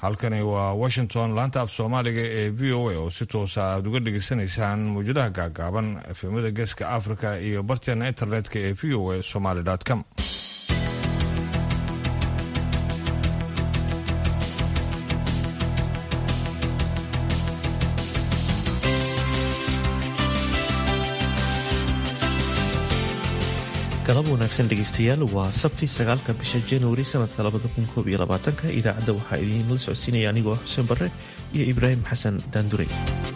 halkani waa washington laanta af soomaaliga ee v o a oo si toosa aada uga dhegaysanaysaan mawjadaha gaagaaban efemada geeska africa iyo barteena internetka ee v o a somaly com galab wanaagsan dhegeystayaal waa sabti sagaalka bisha januari sanadka labada kun koob iyo labaatanka idaacadda waxaa idiinla socodsiinaya anigoo xuseen barre iyo ibraahim xasan daandure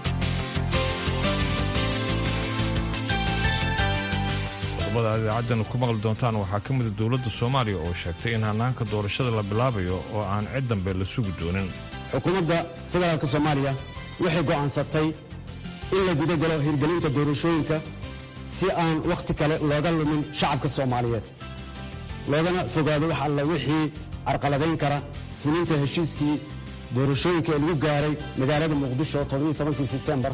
qodobada aad idaacaddan ku maqli doontaan waxaa ka mida dowladda soomaaliya oo sheegtay in hanaanka doorashada la bilaabayo oo aan cid dambe la sugi doonin xukuumadda federaalk soomaaliya waxay go'aansatay in la gudagalo hirgelinta doorashooyinka si aan wakhti kale looga lumin shacabka soomaaliyeed loogana fogaado wax alla wixii carqaladayn kara fulinta heshiiskii doorashooyinka ee lagu gaaray magaalada muqdisho todobiiy sebtembar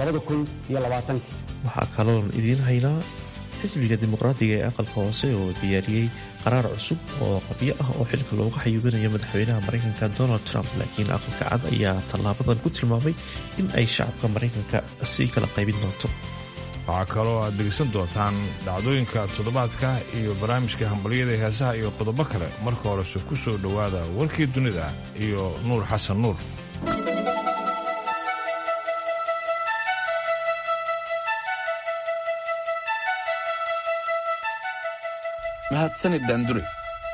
waxaa kaloon idiin haynaa xisbiga dimuqraadiga ee aqalka hoose oo diyaariyey qaraar cusub oo qabyo ah oo xilka looga xayuubinayo madaxweynaha maraykanka donald trump laakiin aqalka cad ayaa tallaabadan ku tilmaamay in ay shacabka maraykanka sii kala qaybin doonto waxaa kaloo aad dhegaysan doontaan dhacdooyinka toddobaadka iyo barnaamijka hambalyada heesaha iyo qodobo kale marka horese ku soo dhowaada warkii dunida iyo nuur xasan nuur mahadsanid daandure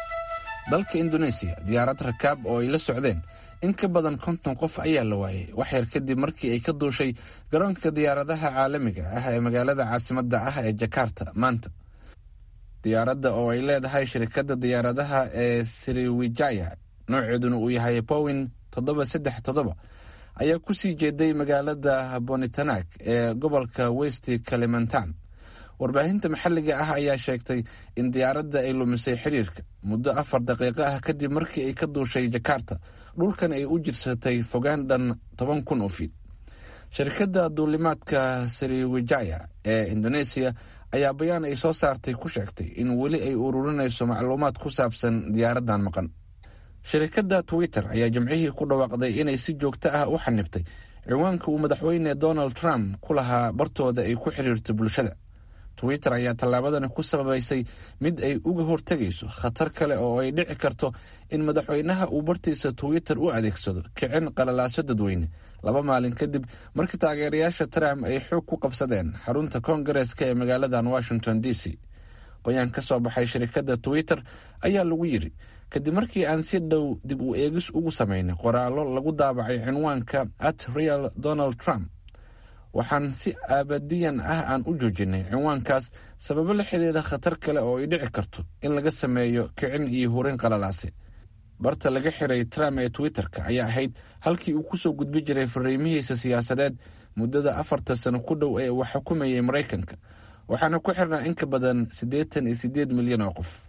dalka induneesiya diyaarad rakaab oo ay la socdeen in ka badan konton qof ayaa la waayay wax yar kadib markii ay ka duushay garoonka diyaaradaha caalamiga ah ee magaalada caasimadda ah ee jakarta maanta diyaaradda oo ay leedahay shirkadda diyaaradaha ee sriwijaya nooceeduna uu yahay bowin toddoba saddex toddoba ayaa ku sii jeeday magaalada bonitanak ee gobolka west kalimantan warbaahinta maxalliga ah ayaa sheegtay in diyaaradda ay lumisay xiriirka muddo afar daqiiqo ah kadib markii ay ka duushay jakarta dhulkan ay u jirsatay fogaan dhan toban kun oo fiid shirkadda duulimaadka sriwijaya ee indoneesiya ayaa bayaan ay soo saartay ku sheegtay in weli ay ururinayso macluumaad ku saabsan diyaaraddan maqan shirkadda twitter ayaa jimcihii ku dhawaaqday inay si joogto ah u xanibtay ciwaanka uu madaxweyne donald trump ku lahaa bartooda ay ku xiriirto bulshada twitter ayaa tallaabadani ku sababaysay mid ay uga hortegayso khatar kale oo ay dhici karto in madaxweynaha uu bartiisa twitter u adeegsado kicin qalalaaso dadweyne laba maalin kadib markii taageerayaasha trump ay xoog ku qabsadeen xarunta koongareeska ee magaaladan washington d c bayaan ka soo baxay shirkadda twitter ayaa lagu yidhi kadib markii aan si dhow dib u eegis ugu samaynay qoraallo lagu daabacay cinwaanka at real donald trump waxaan si aabadiyan ah aan u joojinay cinwaankaas sababo la xiriira khatar kale oo ay dhici karto in laga sameeyo kicin iyo hurin qalalaase barta laga xiray trump ee twitter-ka ayaa ahayd halkii uu kusoo gudbi jiray fariimihiisa siyaasadeed muddada afarta sano ku dhow ee uu xukumayay maraykanka waxaana ku xirnaa in ka badan siddeetan iyo siddeed milyan oo qof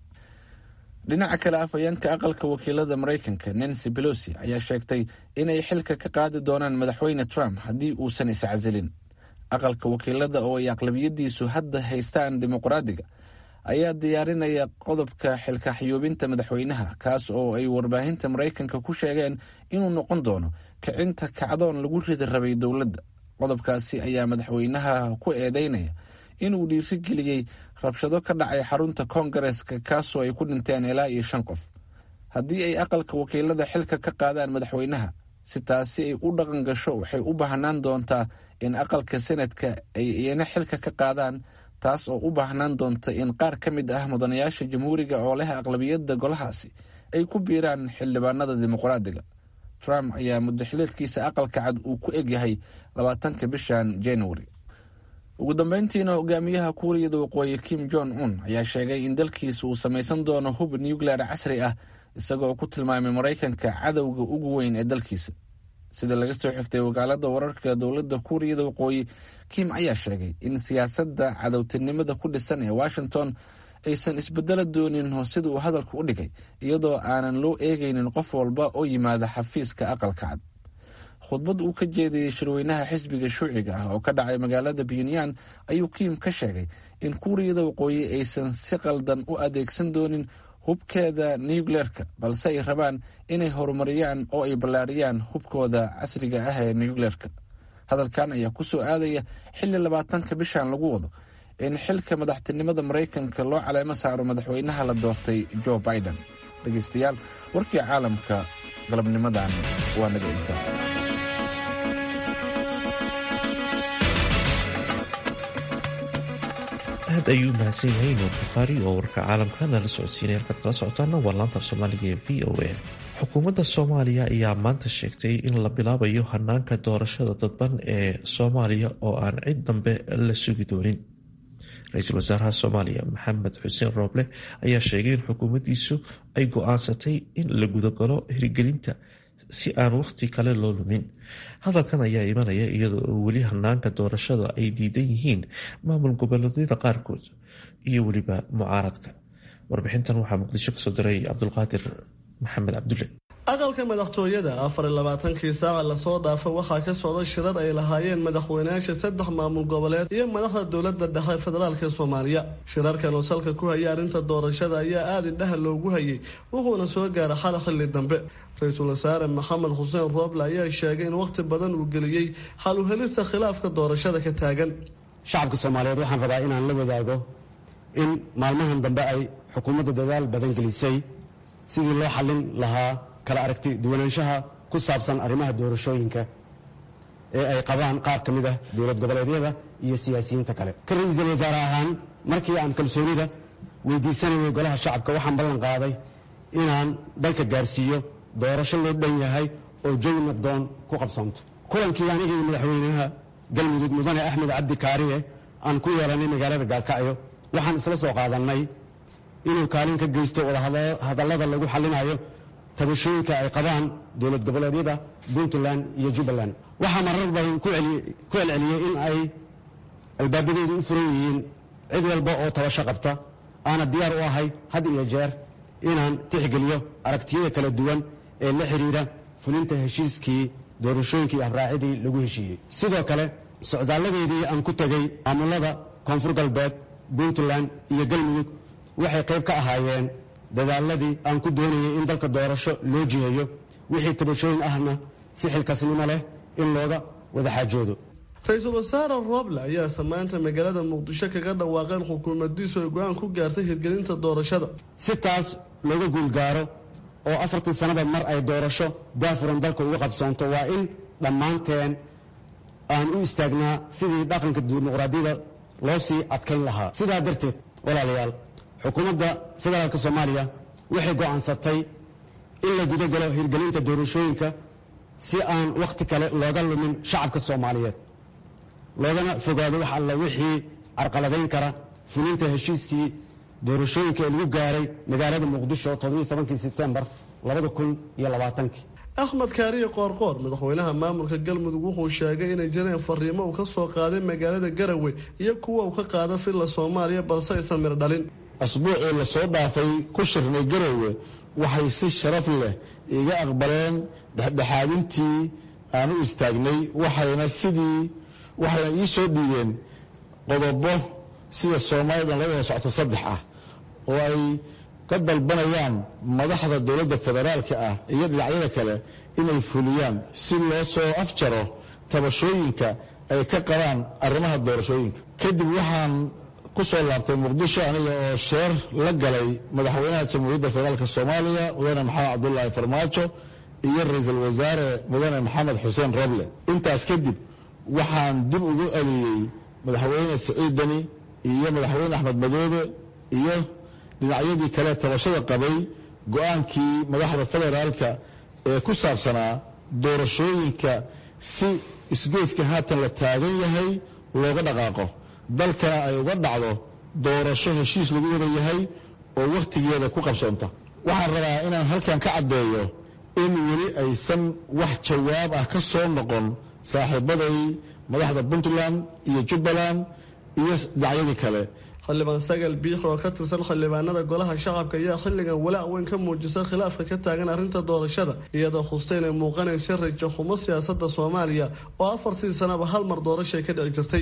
dhinaca kale afhayeenka aqalka wakiilada maraykanka nancy belosi ayaa sheegtay inay xilka ka qaadi doonaan madaxweyne trump haddii uusan iscasilin aqalka wakiilada oo ay aqlabiyadiisu hadda haystaan dimuqraadiga ayaa diyaarinaya qodobka xilka xayuubinta madaxweynaha kaas oo ay warbaahinta maraykanka ku sheegeen inuu noqon doono kicinta kacdoon lagu ridi rabay dowladda qodobkaasi ayaa madaxweynaha ku eedeynaya inuu dhiirigeliyey rabshado ka dhacay xarunta koongareeska kaasoo ay ku dhinteen ilaa iyo shan qof haddii ay aqalka wakiilada xilka ka qaadaan madaxweynaha si taasi ay u dhaqan gasho waxay u baahnaan doontaa in aqalka senadka ay iyana xilka ka qaadaan taas oo u baahnaan doonta in qaar ka mid ah mudanayaasha jamhuuriga oo leh aqlabiyadda golahaasi ay ku biiraan xildhibaanada dimuqraadiga trump ayaa muddaxileedkiisa aqalka cad uu ku egyahay labaatanka bishan januari ugu dambeyntiina hogaamiyaha kuuriyada waqooyi kim jong un ayaa sheegay in dalkiisa uu samaysan doono hub nuclear casri ah isagoo ku tilmaamay maraykanka cadowga ugu weyn ee dalkiisa sida laga soo xigtay wakaalada wararka dowladda kuuriyada waqooyi kim ayaa sheegay in siyaasadda cadowtinimada ku dhisan ee washington aysan isbedelo doonin sida uu hadalka u dhigay iyadoo aanan loo eegaynin qof walba oo yimaada xafiiska aqalka cad khudbad uu ka jeediyey shirweynaha xisbiga shuuciga ah oo ka dhacay magaalada puntland ayuu kiim ka sheegay in kuuriyada waqooyi aysan si qaldan u adeegsan doonin hubkeeda nucleerka balse ay rabaan inay horumariyaan oo ay ballaariyaan hubkooda casriga ah ee nucleerka hadalkan ayaa kusoo aadaya xilli labaatanka bishan lagu wado in xilka madaxtinimada maraykanka loo caleemo saaro madaxweynaha la doortay joe biden dhegaystayaal warkii caalamka galabnimadan waa naga intaa aad ayuu u mahadsan yahay nuur bukhaari oo warka caalamka nala socodsiinay halkaad kala socotaana waa laanta af soomaaliga ee v o a xukuumadda soomaaliya ayaa maanta sheegtay in la bilaabayo hanaanka doorashada dadban ee soomaaliya oo aan cid dambe la sugi doonin ra-iisul wasaaraha soomaaliya maxamed xuseen rooble ayaa sheegay in xukuumaddiisu ay go-aansatay in la gudagalo hirgelinta si aan wakhti kale loo lumin hadalkan ayaa imanaya iyadoo oo weli hanaanka doorashada ay diidan yihiin maamul goboleedyada qaarkood iyo weliba mucaaradka warbixintan waxaa muqdisho kasoo diray cabdulqaadir maxamed cabdulle aqalka madaxtooyada afar iyo labaatankii saaca lasoo dhaafay waxaa ka socda shirar ay lahaayeen madaxweynayaasha saddex maamul goboleed iyo madaxda dowladda dhexe federaalka soomaaliya shirarkan oo salka ku hayay arrinta doorashada ayaa aada indhaha loogu hayay wuxuuna soo gaaray xal xilli dambe ra-iisul wasaare maxamed xuseen rooble ayaa sheegay in wakhti badan uu geliyey xal u helista khilaafka doorashada ka taagan shacabka soomaaliyeed waxaan rabaa inaan la wadaago in maalmahan dambe ay xukuumadda dadaal badan gelisay sidii loo xallin lahaa kala aragti duwanaanshaha ku saabsan arrimaha doorashooyinka ee ay qabaan qaar ka mid ah dowlad goboleedyada iyo siyaasiyiinta kale ka ra-iisul wasaare ahaan markii aan kalsoonida weydiisanayay golaha shacabka waxaan ballan qaaday inaan dalka gaarsiiyo doorasho loo dhan yahay oo jawi nabdoon ku qabsoonto kulankii aniga iyo madaxweynaha galmudug mudane axmed cabdi kaariye aan ku yeelanay magaalada gaalkacyo waxaan isla soo qaadannay inuu kaalin ka geysto wadahadallada lagu xallinayo tabashooyinka ay qabaan dowlad goboleedyada puntland iyo jubbaland waxaa marar badan ku celceliyey in ay albaabadeedu u furan yihiin cid walba oo tabasho qabta aana diyaar u ahay had iyo jeer inaan tixgeliyo aragtiyada kala duwan ee la xidhiidha fulinta heshiiskii doorashooyinkii abraacidii lagu heshiiyey sidoo kale socdaaladeedii aan ku tegey maamulada koonfur galbeed puntland iyo galmudug waxay qayb ka ahaayeen dadaaladii aan ku doonayay in dalka doorasho loo jiheeyo wixii tabashooyin ahna si xilkasnimo leh in looga wada xaajoodo ra-iisul wasaare rooble ayaa samaanta magaalada muqdisho kaga dhawaaqeen xukuumaddiisu ay go-aan ku gaartay hirgelinta doorashada si taas looga guulgaaro oo afartii sanaba mar ay doorasho daafuran dalka uga qabsoonto waa in dhammaanteen aan u istaagnaa sidii dhaqanka dimuqraadiyada loo sii adkayn lahaa sidaa darteed walaalayaal xukuumadda federaalka soomaaliya waxay go'aansatay in la gudagalo hirgelinta doorashooyinka si aan wakhti kale looga lumin shacabka soomaaliyeed loogana fogaado wax alla wixii carqaladayn kara fulinta heshiiskii doorashooyinka ee lagu gaaray magaalada muqdisho todobiiy sebtembar axmed kaariye qoorqoor madaxweynaha maamulka galmudug wuxuu sheegay inay jireen fariimo uu ka soo qaaday magaalada garowe iyo kuwa uu ka qaada filla soomaaliya balse aysan mir dhalin asbuucii lasoo dhaafay ku shirnay garowe waxay si sharaf leh iga aqbaleen dhexdhexaadintii aan u istaagnay waxayna sidii waxayna ii soo dhiibeen qodobo sida soomaalidan la wada socto saddex ah oo ay ka dalbanayaan madaxda dowladda federaalka ah iyo dhinacyada kale inay fuliyaan si loo soo afjaro tabashooyinka ay ka qabaan arrimaha doorashooyinka kadib waxaan ku soo laabtay muqdisho aniga oo sheer la galay madaxweynaha jamhuuriyadda federaalka soomaaliya mudane maxamed cabdulaahi farmaajo iyo ra-iisul wasaare mudane maxamed xuseen roble intaas kadib waxaan dib ugu celiyey madaxweyne siciid deni iyo madaxweyne axmed madoobe iyo dhinacyadii kale tabashada qabay go-aankii madaxda federaalka ee ku saabsanaa doorashooyinka si isgoyska haatan la taagan yahay looga dhaqaaqo dalkana ay uga dhacdo doorasho heshiis lagu wada yahay oo wakhtigeeda ku qabsoonta waxaan rabaa inaan halkan ka caddeeyo in weli aysan wax jawaab ah ka soo noqon saaxiibaday madaxda puntland iyo jubbaland iyo dhinacyadii kale xildhibaan sagal biix oo ka tirsan xildhibaanada golaha shacabka ayaa xilligan walaac weyn ka muujisa khilaafka ka taagan arrinta doorashada iyadoo xusta inay muuqanaysa rajo xumo siyaasada soomaaliya oo afartii sanaba hal mar doorashay ka dhici jirtay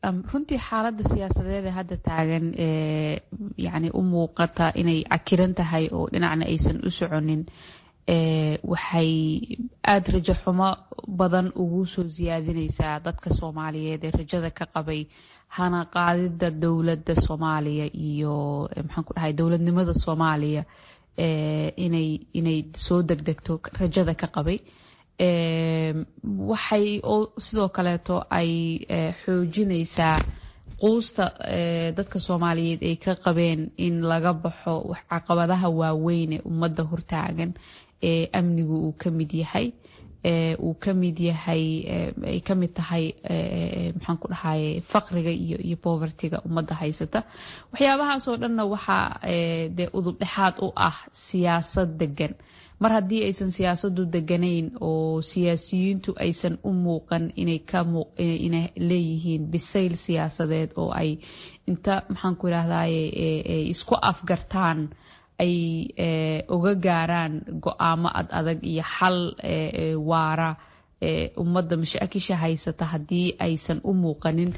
runtii xaaladda siyaasadeed ee hadda taagan yani u muuqata inay cakiran tahay oo dhinacna aysan u soconin waxay aada rajo xumo badan ugu soo siyaadinaysaa dadka soomaaliyeed ee rajada ka qabay hana qaadida dowladda soomaaliya iyo maxaan ku dhahay dowladnimada soomaaliya inay inay soo degdegto rajada ka qabay waxay sidoo kaleeto ay xoojinaysaa quusta dadka soomaaliyeed ay ka qabeen in laga baxo caqabadaha waaweyn ee ummadda hortaagan ee amnigu uu ka mid yahay uu ka mid yahay ay ka mid tahay maxaan ku dhahaye faqriga iyo iyo povertyga ummadda haysata waxyaabahaasoo dhanna waxaa dee udub dhexaad u ah siyaasad degan mar haddii aysan siyaasadu deganayn oo siyaasiyiintu aysan u muuqan inay ka inay leeyihiin bisayl siyaasadeed oo ay inta maxaan ku idhahdaye isku afgartaan ay uga gaaraan go-aamo ad adag iyo xal waara ummadda mashaakisha haysata haddii aysan u muuqanin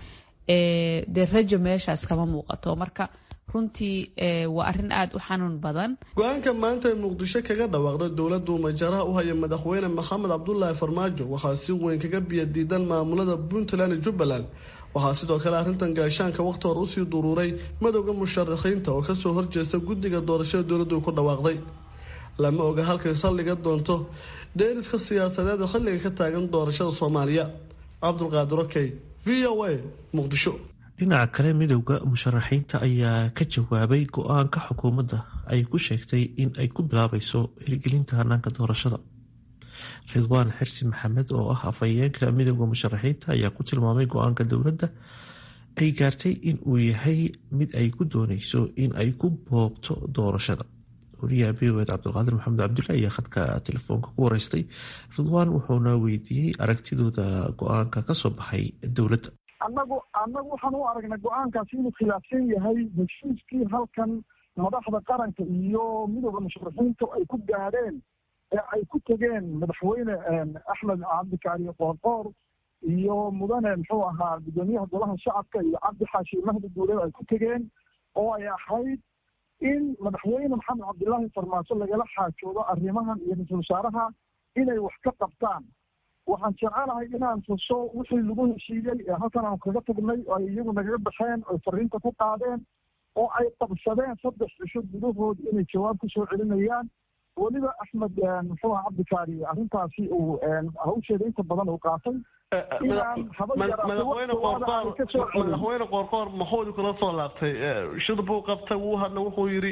dee rajo meeshaas kama muuqato marka runtii waa arrin aada u xanuun badan go-aanka maanta ee muqdisho kaga dhawaaqday dowladdu majaraha u haya madaxweyne maxamed cabdulaahi farmaajo waxaa si weyn kaga biyadiidan maamulada puntland iyo jubbaland waxaa sidoo kale arrintan gaashaanka wakhti hore usii duruuray madowda musharaxiinta oo kasoo horjeesta guddiga doorashada dowladdu ku dhawaaqday lama oga halkay saldhiga doonto dheeliska siyaasadeed ee xilliga ka taagan doorashada soomaaliya cabdulqaadir okey v o a muqdisho dhinaca kale midowda musharaxiinta ayaa ka jawaabay go-aanka xukuumadda ay ku sheegtay in ay ku bilaabayso hirgelinta hanaanka doorashada ridwaan xirsi maxamed oo ah afhayeenka midowda musharaxiinta ayaa ku tilmaamay go-aanka dowladda ay gaartay in uu yahay mid ay ku dooneyso in ay ku boobto doorashada wariyaha v o ed cabdulqaadir maxamed cabdulla ayaa khadka telefoonka ku wareystay ridwaan wuxuuna weydiiyey aragtidooda go-aanka kasoo baxay dowladda annagu annagu waxaan u aragnay go-aankaasi inuu khilaafsan yahay heshiiskii halkan madaxda qaranka iyo midowda musharaxiinta ay ku gaadheen ee ay ku tegeen madaxweyne axmed cabdikaariyo qoorqoor iyo mudane muxuu ahaa guddoomiyaha golaha shacabka iyo cabdi xaashi mahdi duuleed ay ku tegeen oo ay ahayd in madaxweyne maxamed cabdilaahi farmaajo lagala xaajoodo arrimahan iyo ra-iisul wasaaraha inay wax ka qabtaan waxaan jecelahay inaan tuso wixii lagu heshiiyey ee halkan aan kaga tagnay oo ay iyagu nagaga baxeen oy fariinta ku qaadeen oo ay qabsadeen saddex cisho gudahood inay jawaab ku soo celinayaan weliba axmed muxuu aha cabdikaari arrintaasi uu hawsheeda inta badan uu qaatay madaxweyne qoorqoor maxuudi kula soo laabtay shir buu qabtay wuu hadla wuxuu yidhi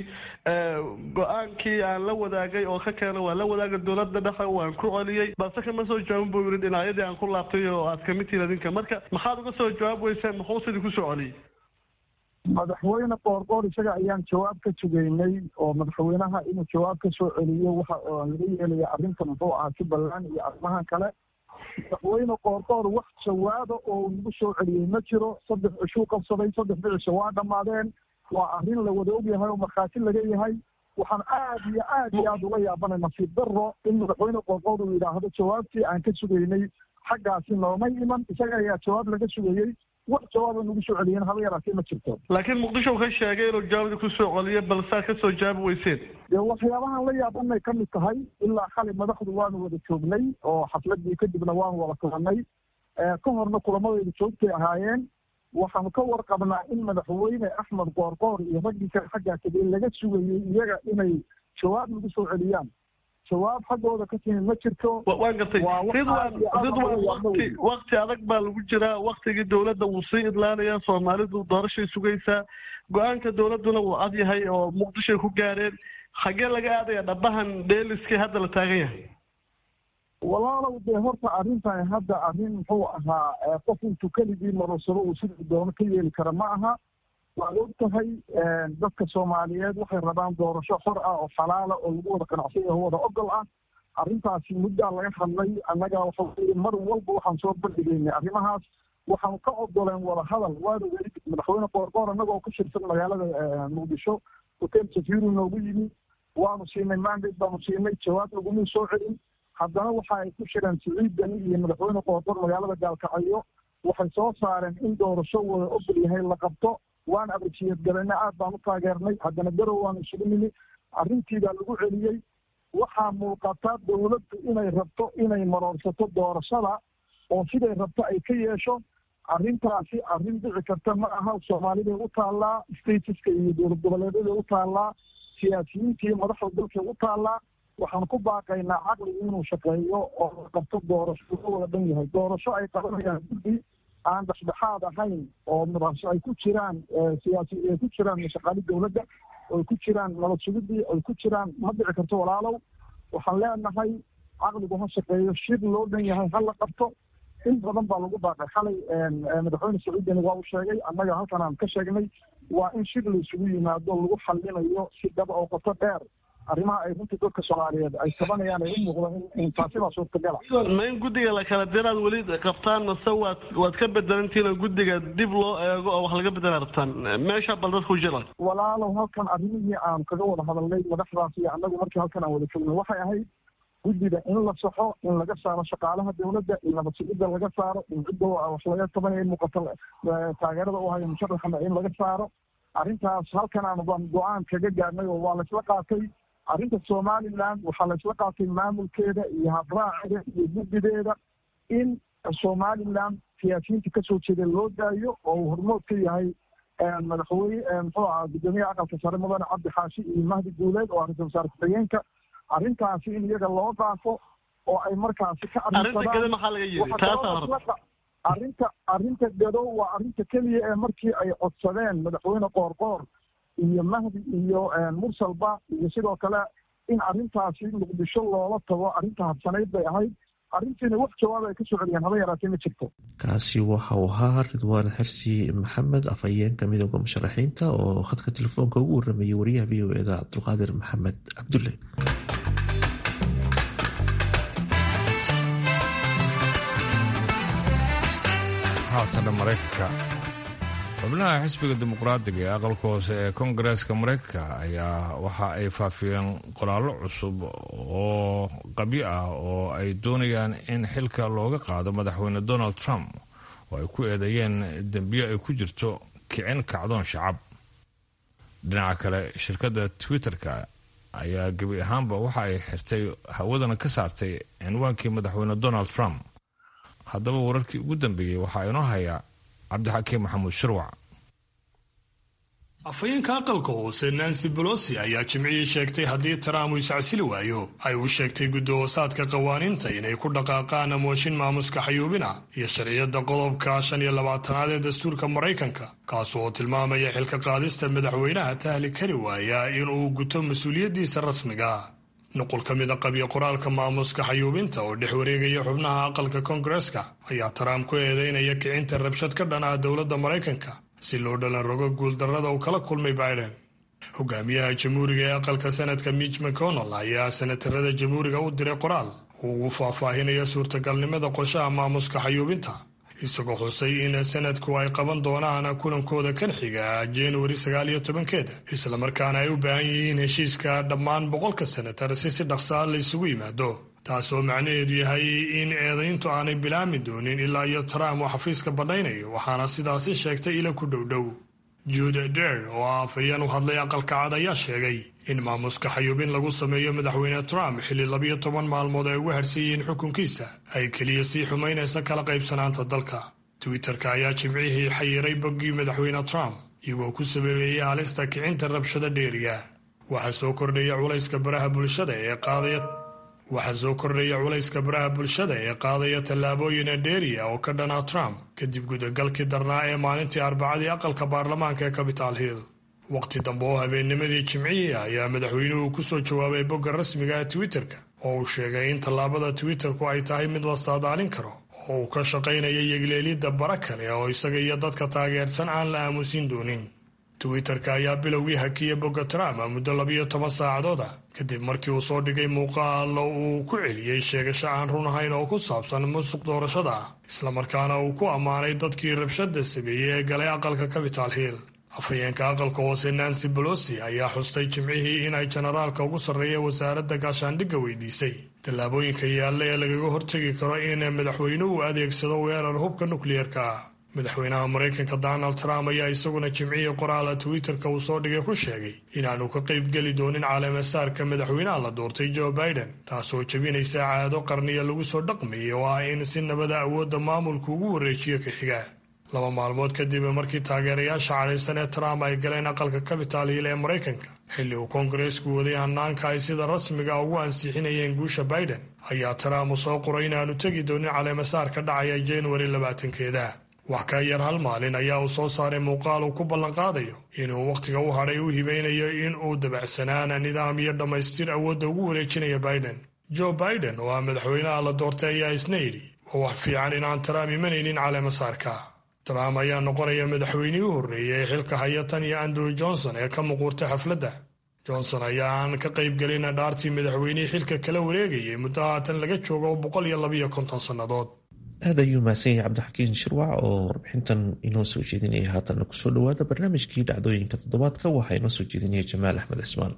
go-aankii aan la wadaagay oo ka keena waa la wadaaga dowladda dhexe waan ku celiyey balse kama soo jawaabin buu yidhi dhinacyadii aan ku laabtay oo aad kamid tihiin adinka marka maxaad uga soo jawaab weyseen muxuu sidii ku soo celiyey madaxweyne qoorqoor isaga ayaan jawaab ka sugaynay oo madaxweynaha inuu jawaab ka soo celiyo waxa laga yeelaya arrinta muxuu ahaa jubbaland iyo arrimahan kale madaxweyne qoorqoor wax jawaaba oo nagu soo celiyey ma jiro saddex cishuu qabsaday saddex bicisha waa dhammaadeen waa arrin la wada ogyahay oo markhaati laga yahay waxaan aad iyo aad iyo aad uga yaabanay nasiib daro in madaxweyne qoorqoor uu yidhaahdo jawaabtii aan ka sugaynay xaggaasi noomay iman isaga ayaa jawaab laga sugayey wax jawaaba nagu soo celiyeen haba yaraatee ma jirto laakiin muqdisho uu ka sheegay inuu jawaabda ku soo celiyo balse aad ka soo jawaabi weyseen dee waxyaabahan la yaabanay ka mid tahay ilaa xali madaxdu waanu wada joognay oo xafladii kadibna waanu wada kulanay ka horna kulamadeedu joogtay ahaayeen waxaanu ka warqabnaa in madaxweyne axmed qoorqoor iyo raggii kale xaggaa tegey laga sugayey iyaga inay jawaab nagu soo celiyaan jawaab xaggooda ka timi ma jirto waan gartay ridwan ridwan wati wakti adag baa lagu jiraa waktigii dowladda wuu sii idlaanayaa soomaalidu doorashay sugaysaa go-aanka dowladduna wuu cad yahay oo muqdishoay ku gaareen xaggee laga aadaya dhabahan dheeliskii hadda la taagan yahay walaalow dee horta arrintan hadda arrin muxuu ahaa qof intuu keligii marursado uu sidii doono ka yeeli kara ma aha waad og tahay dadka soomaaliyeed waxay rabaan doorasho xor ah oo xalaala oo lagu wada qanacsanya oo wada ogol ah arrintaasi muddaa laga hadlay annaga waxa weye mar walba waxaan soo bandhigaynay arrimahaas waxaan ka ogoleen wada hadal waanu weli madaxweyne qoorqoor annagoo ku shirsan magaalada muqdisho hotel safiru noogu yimi waanu siinay mandate baanu siinay jawaab laguma soo celin haddana waxa ay ku shireen siciid dani iyo madaxweyne qoorqoor magaalada gaalkacyo waxay soo saareen in doorasho wada ogol yahay la qabto waan abrajiyad galena aad baan u taageernay haddana garow waan isugu nimi arrintiibaa lagu celiyey waxaa muuqata dowladdu inay rabto inay maroorsato doorashada oo siday rabto ay ka yeesho arrintaasi arrin dhici karta ma aha soomaaliday u taallaa statiska iyo dowlad goboleedyada u taallaa siyaasiyiintii madaxda dalka u taallaa waxaan ku baaqaynaa caqligu inuu shaqeeyo oo la qabto doorasho uga wada dhan yahay doorasho ay qabanayaan guddi aan dhexdhexaad ahayn oo madaxso ay ku jiraan siyaasi ay ku jiraan shaqaali dowladda ay ku jiraan nabad sugidii ay ku jiraan ma dhici karto walaalow waxaan leenahay caqligu ha shaqeeyo shir loo dhan yahay ha la qabto in badan baa lagu baaqay xalay madaxweyne sacuudiyana waa uu sheegay annaga halkan aan ka sheegnay waa in shir la isugu yimaado lagu xallinayo si dhaba oo qoto dheer arrimaha ay runtii dadka soomaaliyeed ay tabanayaan ay u muuqdo in taasi baa suurtagala ma in guddiga la kala diraad weli qabtaan mase waad waad ka bedelantiin oo guddiga dib loo eego oo wax laga bedela rabtaan meesha bal dadku jira walaalow halkan arrimihii aan kaga wada hadalnay madaxdaas iyo annagu markii halkan aan wada jognay waxay ahayd guddiga in la saxo in laga saaro shaqaalaha dowladda in nabad sugidda laga saaro in cidda wax laga tabanaya in muuqato taageerada u hayo musharaxana in laga saaro arrintaas halkan aan baan go-aan kaga gaarnay oo waa laysla qaatay arrinta somaliland waxaa laysla qaatay maamulkeeda iyo habraaceeda iyo guddideeda in somaliland siyaasiyiinta kasoo jeeda loo daayo oo uu hormood ka yahay madaxweyne muxuu ahaa guddoomiyaha aqalka sare mudane cabdi xaashi iyo mahdi guuleed oo ra-isul wasaare ku-xigeenka arrintaasi in iyaga loo dhaafo oo ay markaasi ka arrinta arrinta gadow waa arrinta keliya ee markii ay codsadeen madaxweyne qoorqoor iyo mahdi iyo mursalba iyo sidoo kale in arrintaasi muqdisho loola tago arrinta habsanayd bay ahayd arrintiina wax jawaab ay ka soo celiyeen haba yaraatee ma jirto kaasi waxa uu ahaa ridwaan xersi maxamed afhayeenka midooda musharaxiinta oo khadka telefoonka ugu waramayay wariyaha v o eda cabdulqaadir maxamed cabdulle haatana maraykanka xubnaha xisbiga dimuqraadiga ee aqalka hoose ee kongareeska maraykanka ayaa waxa ay faafiyeen qoraallo cusub oo qabyo ah oo ay doonayaan in xilka looga qaado madaxweyne donald trump oo ay ku eedeeyeen dembiyo ay ku jirto kicin kacdoon shacab dhinaca kale shirkadda twitter-ka ayaa gebi ahaanba waxa ay xirtay hawadana ka saartay cinwaankii madaxweyne donald trump haddaba wararkii ugu dambeeyey waxaa inoo hayaa cabdixakiim maxamuud shirwac afhayeenka aqalka hoose nancy bolosi ayaa jimcihii sheegtay haddii trump uu iscasili waayo ay u sheegtay guddi-hoosaadka qawaaniinta inay ku dhaqaaqaan mooshin maamuska xayuubina iyo sharciyadda qodobka shan iyo labaatanaad ee dastuurka maraykanka kaas oo tilmaamaya xilka qaadista madaxweynaha tahli kari waaya inuu guto mas-uuliyaddiisa rasmiga nuqul ka mida qabyo qoraalka maamuska xayuubinta oo dhex wareegaya xubnaha aqalka koongareska ayaa trump ku eedeynaya kicinta rabshad ka dhan ah dowladda maraykanka si loo dhalan rogo guuldarrada uu kala kulmay biden hogaamiyaha jamhuuriga ee aqalka senadka mitch mcconnell ayaa senatarada jamhuuriga u diray qoraal uu ugu faahfaahinaya suurtagalnimada qorshaha maamuska xayuubinta isagoo xusay in sanadku ay qaban doonaan kulankooda kan xiga januari sagaal iyo tobankeeda islamarkaana ay u baahan yihiin heshiiska dhammaan boqolka senatar si si dhaqsaa la isugu yimaado taasoo macnaheedu yahay in eedayntu aanay bilaami doonin ilaa iyo trump uu xafiiska badhaynayo waxaana sidaasi sheegtay ila ku dhowdhow jude der oo ah afhayeen u hadlay aqalka cad ayaa sheegay in maamuska xayuubin lagu sameeyo madaxweyne trump xilli labiyo toban maalmood ay uga harsan yihiin xukunkiisa ay keliya sii xumaynaysa kala qaybsanaanta dalka twitter-ka ayaa jimcihii xayiray boggii madaxweyne trump iyagoo ku sababeeyey halista kicinta rabshada dheeriga waxaa soo kordhaya culayska baraha bulshada ee qaadaya waxaa soo kordhaya culayska baraha bulshada ee qaadaya tallaabooyina dheeriya oo ka dhanaa trump kadib gudagalkii darnaa ee maalintii arbacadii aqalka baarlamaanka ee capital hill waqti dambe oo habeennimadii jimcihii ayaa madaxweynuhu ku soo jawaabay bogga rasmiga ee twitter-ka oo uu sheegay in tallaabada twitter-ku ay tahay mid la saadaalin karo oo uu ka shaqaynaya yegleelidda bara kale oo isaga iyo dadka taageersan aan la aamusin doonin twitter-ka ayaa bilowgii hakiya bogga trump muddo labiyo toban saacadood ah kadib markii uu soo dhigay muuqaalo uu ku celiyey sheegasho aan run ahayn oo ku saabsan musuq doorashada ah islamarkaana uu ku ammaanay dadkii rabshada sameeyey ee galay aqalka capital hill afhayeenka aqalka hoose nancy bolosi ayaa xustay jimcihii inay jenaraalka ugu sarreeya wasaaradda gaashaandhigga weydiisay tallaabooyinka yaalla ee lagaga hortegi karo in madaxweynuhu adeegsado weerar hubka nukliyeerka madaxweynaha maraykanka donald trump ayaa isaguna jimcihii qoraala twitter-ka uu soo dhigay ku sheegay inaanu ka qaybgeli doonin caleemasaarka madaxweynaha la doortay joe biden taasoo jebinaysa caado qarniya lagu soo dhaqmayay oo ah in si nabada awoodda maamulku ugu wareejiyo ka xiga laba maalmood kadib markii taageerayaasha cadhaysan ee trump ay galeen aqalka capital hill ee maraykanka xilli uu koongareesku waday hanaanka ay sida rasmiga ugu ansixinayeen guusha biden ayaa trump u soo qoray inaanu tegi doonin caleemasaar ka dhacaya januari labaatankeeda wax ka yar hal maalin ayaa uu soo saaray muuqaal uu ku ballanqaadayo inuu wakhtiga u hadhay u hibaynayo in uu dabacsanaana nidaam iyo dhammaystir awoodda ugu wareejinaya biden joe biden oo ah madaxweynaha la doortay ayaa isna yidhi waa wax fiican inaan trump imanaynin caleemasaarka trump ayaa noqonaya madaxweynihii u horreeyay ee xilka haya tan iyo andrew johnson ee ka muquurtay xafladda johnson ayaa aan ka qaybgelin dhaartii madaxweynihii xilka kala wareegayay muddo haatan laga joogo boqol iyo labiyo konton sannadood aad ayuu mahadsan yahay cabdixakiin shirwac oo warbixintan inoo soo jeedinaya haatanna kusoo dhawaada barnaamijkii dhacdooyinka toddobaadka waxaa inoo soo jeedinaya jamaal axmed cismaan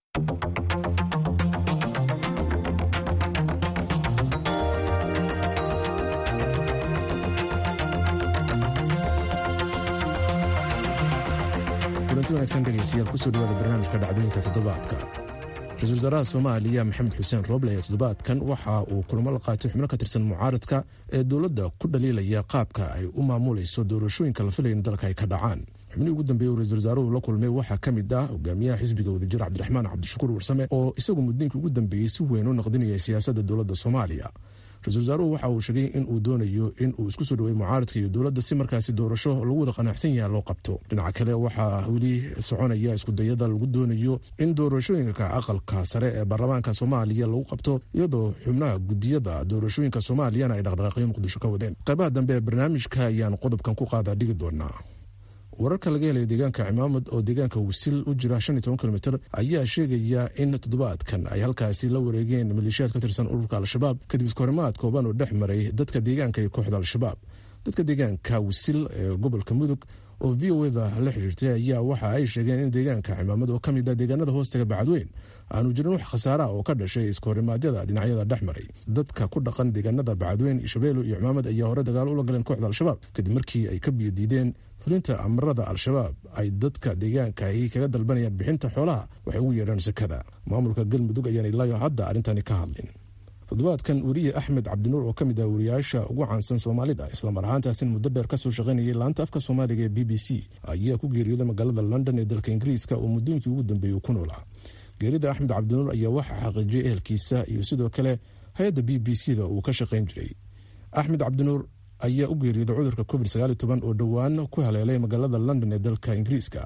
kulanti wanaagsan dhegaystayaal kusoo dhawaada barnaamijka dhacdooyinka toddobaadka ra-iisul wasaaraha soomaaliya maxamed xuseen rooble ee toddobaadkan waxa uu kulamo la qaatay xubno ka tirsan mucaaradka ee dowladda ku dhaliilaya qaabka ay u maamulayso doorashooyinka la filaya in dalka ay ka dhacaan xubnihii ugu dambeeye uu ra-isul wasaaruhu la kulmay waxaa ka mid ah hogaamiyaha xisbiga wadajir cabdiraxmaan cabdishakuur warsame oo isagu muddooyinkii ugu dambeeyey si weyn u naqdinayay siyaasadda dowladda soomaaliya ra-isul wasaaruhu waxa uu sheegay in uu doonayo in uu isku soo dhawey mucaaradka iyo dowladda si markaasi doorasho lagu wada qanacsan yaha loo qabto dhinaca kale waxaa weli soconaya iskudayada lagu doonayo in doorashooyinka aqalka sare ee baarlamaanka soomaaliya lagu qabto iyadoo xubnaha gudiyada doorashooyinka soomaaliyana ay dhaqdhaqaaqyo muqdisho ka wadeen qaybaha dambe ee barnaamijka ayaan qodobkan ku qaadaa dhigi doonaa wararka laga helaya deegaanka cimaamad oo deegaanka wisil u jira shan iyo toban kilomitr ayaa sheegaya in toddobaadkan ay halkaasi la wareegeen maleeshiyaad ka tirsan ururka al-shabaab kadib iskahorimaad kooban oo dhex maray dadka deegaanka iyo kooxda al-shabaab dadka deegaanka wisil ee gobolka mudug oo v o da la xidhiirtay ayaa waxa ay sheegeen in deegaanka cimaamad oo kamid ah deegaanada hoostaga bacadweyn aanu jirin wax khasaara oo ka dhashay iskahorimadyada dhinacyada dhex maray dadka ku dhaqan deegaanada bacadweyn shabeelo iyo cimaamad ayaa hore dagaalo ula galeen kooxda al-shabaab kadib markii ay ka biyodiideen fulinta amarada al-shabaab ay dadka deegaanka ay kaga dalbanayaan bixinta xoolaha waxay ugu yeedhaan sakada maamulka galmudug ayaan ilaayo hadda arrintani ka hadlin toddobaadkan weriye axmed cabdinuur oo ka mid ah wariyaasha ugu caansan soomaalida islamar ahaantaasin muddo dheer kasoo shaqaynayay laanta afka soomaaliga ee b b c ayaa ku geeriyooday magaalada london ee dalka ingiriiska oo muddooyinkii ugu dambeeyey ku noolaa geerida axmed cabdinuur ayaa waxaa xaqiijiyay ehelkiisa iyo sidoo kale hay-adda b b c da uu ka shaqayn jiray axmed cabdinuur ayaa u geeriyooday cudurka covid oo dhowaan ku haleelay magaalada london ee dalka ingiriiska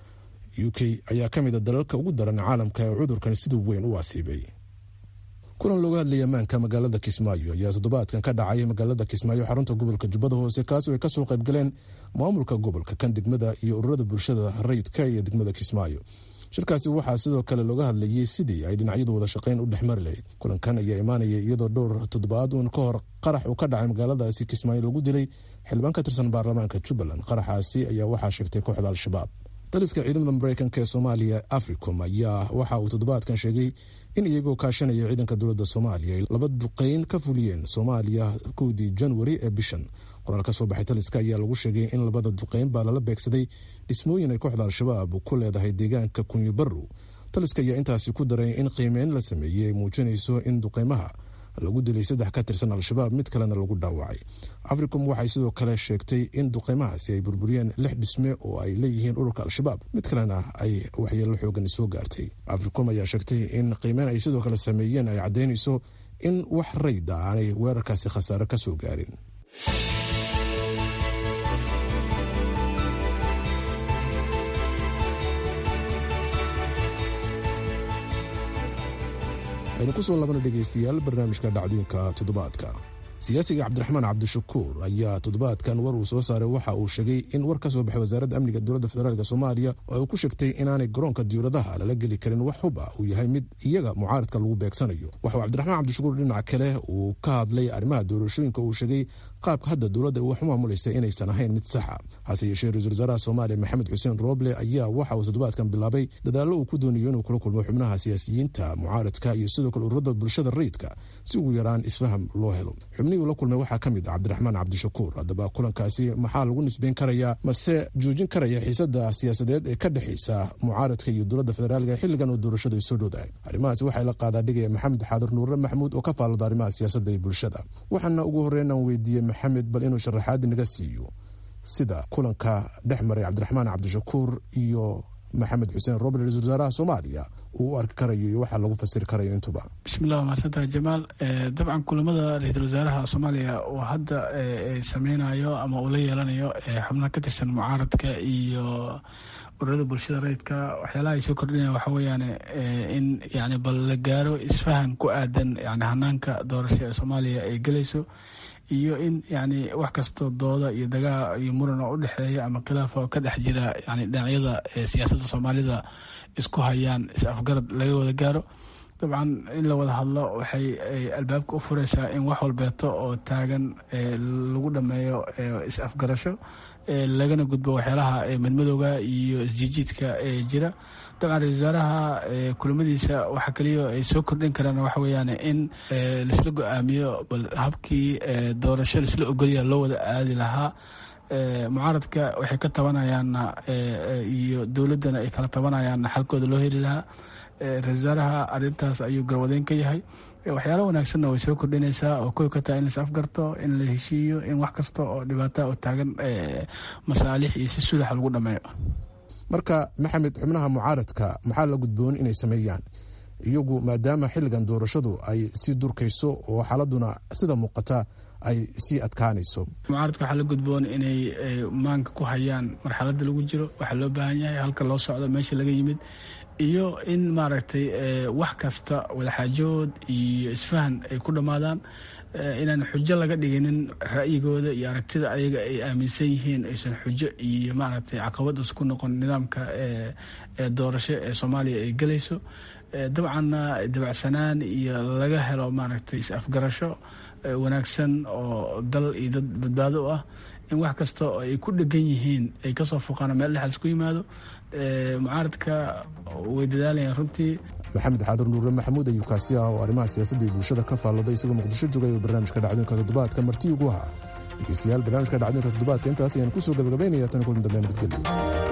u k ayaa ka mid a dalalka ugu daran caalamka ee cudurkan sida weyn u asiibay kulan looga hadlayay ammaanka magaalada kismaayo ayaa toddobaadkan ka dhacay magaalada kismaayo xarunta gobolka jubbada hoose kaasoo ay kasoo qaybgaleen maamulka gobolka kan degmada iyo ururada bulshada rayidka iyo degmada kismaayo shirkaasi waxaa sidoo kale looga hadlayay sidii ay dhinacyadu wada shaqayn u dhexmari lahayd kulankan ayaa imaanaya iyadoo dhowr toddobaad uun ka hor qarax uu ka dhacay magaaladaasi kismaayo lagu dilay xildhibaan ka tirsan baarlamaanka jubbaland qaraxaasi ayaa waxaa sheegtay kooxda al-shabaab daliska ciidamada mareykanka ee soomaaliya africom ayaa waxa uu toddobaadkan sheegay in iyagoo kaashanaya ciidanka dowladda soomaaliya ay laba duqeyn ka fuliyeen soomaaliya kowdii janwari ee bishan qoraal ka soo baxay taliska ayaa lagu sheegay in labada duqeyn baa lala beegsaday dhismooyin ay kooxda al-shabaab ku leedahay deegaanka kunyo barrow taliska ayaa intaasi ku daray in qiimeyn la sameeyey ay muujinayso in duqeymaha lagu dilay saddex ka tirsan al-shabaab mid kalena lagu dhaawacay africom waxay sidoo kale sheegtay in duqeymahaasi ay burburiyeen lix dhisme oo ay leeyihiin ururka al-shabaab mid kalena ay waxyeelo xoogan soo gaartay africom ayaa sheegtay in qiimeyn ay sidoo kale sameeyeen ay caddaynayso in wax rayda aanay weerarkaasi khasaare ka soo gaarin aynu kusoo labana dhegaystayaal barnaamijka dhacdooyinka toddobaadka siyaasiga cabdiraxmaan cabdishakuur ayaa toddobaadkan war uu soo saaray waxa uu sheegay in war ka soo baxay wasaaradda amniga dowladda federaalk soomaaliya oo ay ku sheegtay inaanay garoonka diyauradaha lala geli karin wax hub ah uu yahay mid iyaga mucaaradka lagu beegsanayo waxauu cabdiraxmaan cabdishakuur dhinaca kale uu ka hadlay arrimaha doorashooyinka uu sheegay qaabka hadda dowladda wax u maamulaysa inaysan ahayn mid saxa hase yeeshee ra-isul wasaaraha soomaaliya maxamed xuseen rooble ayaa waxa uu toddobaadkan bilaabay dadaallo uu ku doonayo inuu kula kulmo xubnaha siyaasiyiinta mucaaradka iyo sidoo kale ururada bulshada rayidka si ugu yaraan isfaham loo helo xubnihii uu la kulmay waxaa ka mid ah cabdiraxmaan cabdishakuur haddaba kulankaasi maxaa lagu nisbeyn karayaa mase joojin karaya xiisada siyaasadeed ee ka dhexaysa mucaaradka iyo dowladda federaalka xilligan oo doorashadu ay soo dhowdahay arrimahaasi waxaa la qaadaa dhigaya maxamed xaadir nuure maxamuud oo ka faallada arrimaha siyaasadda iyo bulshada waxaana ugu horreyn aan weydiiyey maxamed bal inuu sharaxaadi naga siiyo sida kulanka dhex maray cabdiraxmaan cabdishakuur iyo maxamed xuseen roble ra-isul wasaaraha soomaaliya uu u arki karayo iyo waxaa lagu fasiri karayo intuba bismillahi mahadsantaha jamaal dabcan kulamada ra-iisul wasaaraha soomaaliya uu hadda sameynayo ama uu la yeelanayo xubnaha ka tirsan mucaaradka iyo ururada bulshada rayidka waxyaalaha ay soo kordhinaya waxa weeyaan in yani bal la gaaro isfahan ku aadan yani hanaanka doorasho ee soomaaliya ay gelayso iyo in yani wax kastoo dooda iyo dagaa iyo muran oo udhexeeya ama khilaaf oo ka dhex jira yani dhinacyada siyaasadda soomaalida isku hayaan is afgarad laga wada gaaro dabcan in la wada hadlo waxay albaabka u fureysaa in wax walbeeto oo taagan lagu dhameeyo is afgarasho lagana gudbo waxyaalaha madmadowga iyo isjiijiidka ee jira dabcan ra-isul wasaaraha kulamadiisa waxa kaliya ay soo kordhin karaan waxa weeyaan in laisla go-aamiyo bal habkii doorasho laisla ogolya loo wada aadi lahaa mucaaradka waxay ka tabanayaanna iyo dowladdana ay kala tabanayaanna xalkooda loo heli lahaa ra-isul wasaaraha arintaas ayuu garwadeyn ka yahay waxyaala wanaagsanna way soo kordhinaysaa oo koy ka tahay in lais afgarto in la heshiiyo in wax kasta oo dhibaata oo taagan masaalix iyo si sulaxa lagu dhameeyo marka maxamed xubnaha mucaaradka maxaa la gudboon inay sameeyaan iyagu maadaama xilligan doorashadu ay sii durkayso oo xaaladuna sida muuqata ay sii adkaanayso mucaaradka waxaa la gudboon inay maanka ku hayaan marxaladda lagu jiro waxaa loo baahan yahay halka loo socdo meesha laga yimid iyo in maaragtay wax kasta wadaxaajood iyo isfahan ay ku dhammaadaan inaan xujo laga dhiginin ra'yigooda iyo aragtida ayaga ay aaminsan yihiin aysan xujo iyo maaragtay caqabad isku noqon nidaamka doorasho ee soomaaliya ay gelayso dabcanna dabacsanaan iyo laga helo maaragtay is-afgarasho wanaagsan oo dal iyo dad badbaado u ah in wax kasta oo ay ku dhegan yihiin ay kasoo foqaan meel dhexal isku yimaado mucaaradka way dadaalayaan runtii maxamed xaadir nuure maxamuud ayuu kaasi ah oo arrimaha siyaasadda iyo bulshada ka faalladay isagoo muqdisho joogay oo barnaamijka dhacdooyinka toddobaadka marti ugu ahaa dhegeystayaal barnaamijka dhacdooyinka toddobaadka intaas ayaan kusoo gabagabaynaya tan kulan dambe nabadgelyo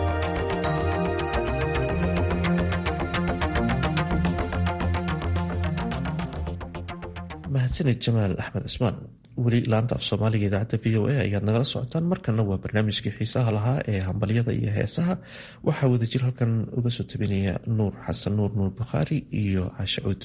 mahadsaned jamaal axmed cismaan weli laanta af soomaaliga idaacadda v o a ayaad nagala socotaan markana waa barnaamijkii xiisaha lahaa ee hambalyada iyo heesaha waxaa wadajir halkan uga soo tabinaya nuur xasan nuur nuur bukhaari iyo caashe cuud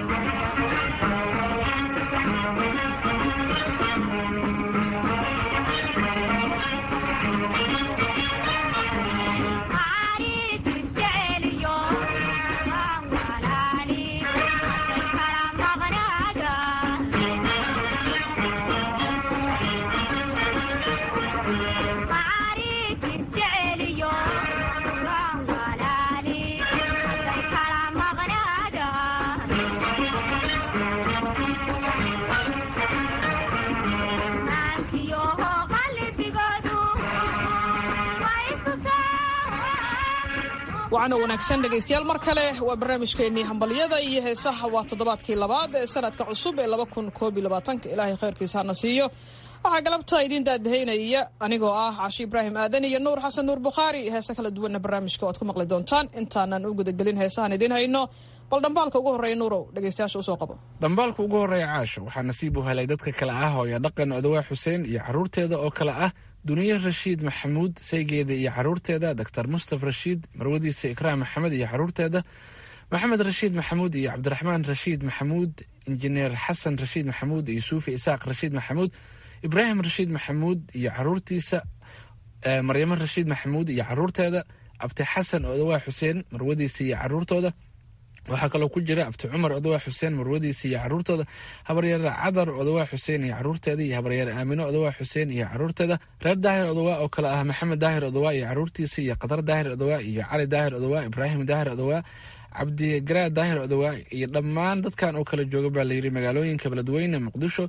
waxaana wanaagsan dhegaystayaal mar kale waa barnaamijkeennii hambalyada iyo heesaha waa toddobaadkii labaad ee sanadka cusub ee ilaahay khayrkiisa hana siiyo waxaa galabta idiin daadahaynaya anigoo ah cashi ibraahim aadan iyo nuur xasan nuur bukhaari heese kala duwanna barnaamijka waad ku maqli doontaan intaanan u gudagelin heesahan idiin hayno bal dhambaalka ugu horreeya nuurow dhegaystayaasha usoo qabo dhambaalka ugu horreeya caasho waxaa nasiib u helay dadka kale ah hooyo dhaqan odawaa xuseen iyo carruurteeda oo kale ah duniye rashiid maxamuud saygeeda iyo caruurteeda doctor mustaf rashiid marwadiisa ikraam maxamed iyo caruurteeda maxamed rashiid maxamuud iyo cabdiraxmaan rashiid maxamuud injineer xasan rashiid maxamuud iyo suufi isaaq rashiid maxamuud ibraahim rashiid maxamuud iyo caruurtiisa maryamo rashiid maxamuud iyo caruurteeda abti xasan odawaa xuseen marwadiisa iyo caruurtooda waxaa kaloo ku jira abti cumar odawaa xuseen marwadiisa iyo caruurtooda habaryaer cadar odawaa xuseen iyo caruurteeda iyo habaryaer aamino odawaa xuseen iyo caruurteeda reer daahir odawaa oo kale ah maxamed daahir odawaa iyo caruurtiisa iyo qatar daahir odawaa iyo cali daahir odawaa ibraahim daahir odawaa cabdigaraa daahir odawaa iyo dhammaan dadkan oo kale jooga baa layidhi magaalooyinka beledweyne muqdisho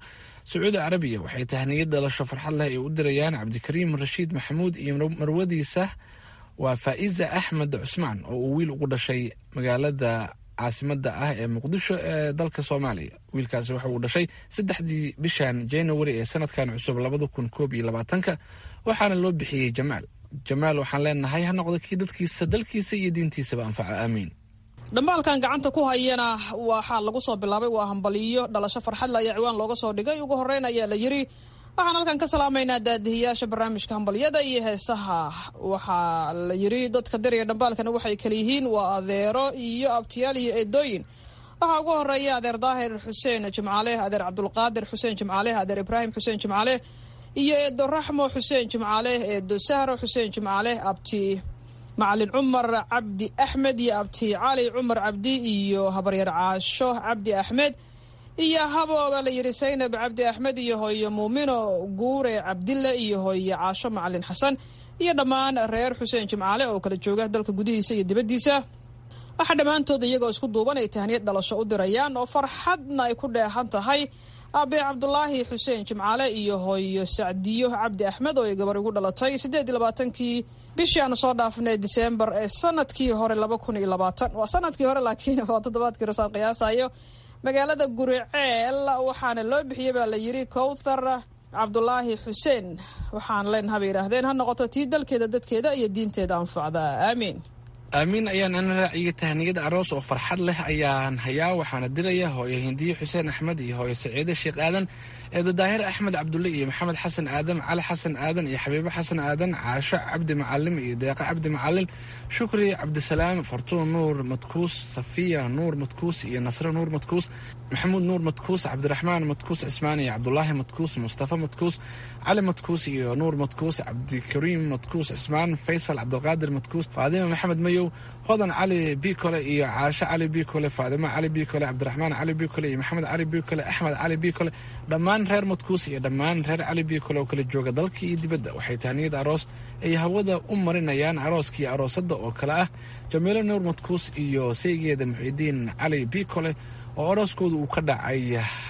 sacuudi carabiya waxay tahniyad dhalasho farxad leh ay u dirayaan cabdikariim rashiid maxamuud iyo marwadiisa waa faa'iza axmed cusmaan oo uu wiil ugu dhashay magaalada caasimada ah ee muqdisho ee dalka soomaaliya wiilkaasi waxa uu dhashay saddexdii bishan january ee sanadkan cusub labada kun koob iyo labaatanka waxaana loo bixiyey jamaal jamaal waxaan leenahay ha noqdo kii dadkiisa dalkiisa iyo diintiisaba anfaca aamiin dhambaalkan gacanta ku hayana waxaa lagu soo bilaabay waa hambaliyo dhalasho farxadle ayaa ciwaan looga soo dhigay ugu horeyn ayaa la yiri waxaan halkan ka salaamaynaa daadihiyaasha barnaamijka hambalyada iyo heesaha waxaa la yiri dadka dariya dhambaalkana waxay kala yihiin waa adeero iyo abtiyaal iyo eedooyin waxaa ugu horeeya adeer daahir xuseen jimcaale adeer cabdulqaadir xuseen jimcaale adeer ibraahim xuseen jimcaale iyo eedo raxmo xuseen jimcaale eedo sahro xuseen jimcaale abti macalin cumar cabdi axmed iyo abti cali cumar cabdi iyo habaryar caasho cabdi axmed iyo habooba la yidhi saynab cabdi axmed iyo hooyo muumino guure cabdille iyo hooyo caasho macalin xasan iyo dhammaan reer xuseen jimcaale oo kala jooga dalka gudihiisa iyo dibaddiisa waxaa dhammaantood iyagoo isku duuban ay tahniyad dhalasho u dirayaan oo farxadna ay ku dheehan tahay abe cabdulaahi xuseen jimcaale iyo hooyo sacdiyo cabdi axmed oo ay gabar igu dhalatay siddeed iyo labaatankii bishii aanu soo dhaafnay diseembar ee sanadkii hore laba kun iyo labaatan waa sanadkii hore laakiin waa toddobaadkii rasaan qiyaasayo magaalada guriceel waxaana loo bixiyey baa la yidhi kowthar cabdulaahi xuseen waxaan leenaha bay yidhaahdeen ha noqoto tii dalkeeda dadkeeda iyo diinteeda anfacda aamiin aamiin ayaan ana raaciyay tahniyad aroos oo farxad leh ayaan hayaa waxaana diraya hooyo hindiye xuseen axmed iyo hooyo saciide sheekh aadan eedo daahir axmed cabdulle iyo maxamed xasan aadan cali xasan aadan iyo xabiibo xasan aadan caasho cabdi macalim iyo deeqa cabdi macalin shukri cabdisalaam fartuun nuur madkuus safiya nuur madkuus iyo nasre nuur madkuus maxamuud nuur madkuus cabdiraxmaan madkuus cismaan iyo cabdulaahi madkuus mustafa madkuus cali madkuus iyo nuur madkuus cabdikariim madkuus cismaan faysal cabdulqaadir madkuus faadima maxamed mayow hodan cali bikole iyo caasho cali bikole faadimo cali bikole cabdiraxmaan cali bikole iyo maxamed cali bikole axmed cali bikole dhammaan reer madkuus iyo dhammaan reer cali bikole oo kala jooga dalka iyo dibadda waxay tahniyad aroos ay hawada u marinayaan arooskii aroosadda oo kale ah jamiilo nuur madkuus iyo saygeeda muxidiin cali bikole oo arooskooda uu ka dhacay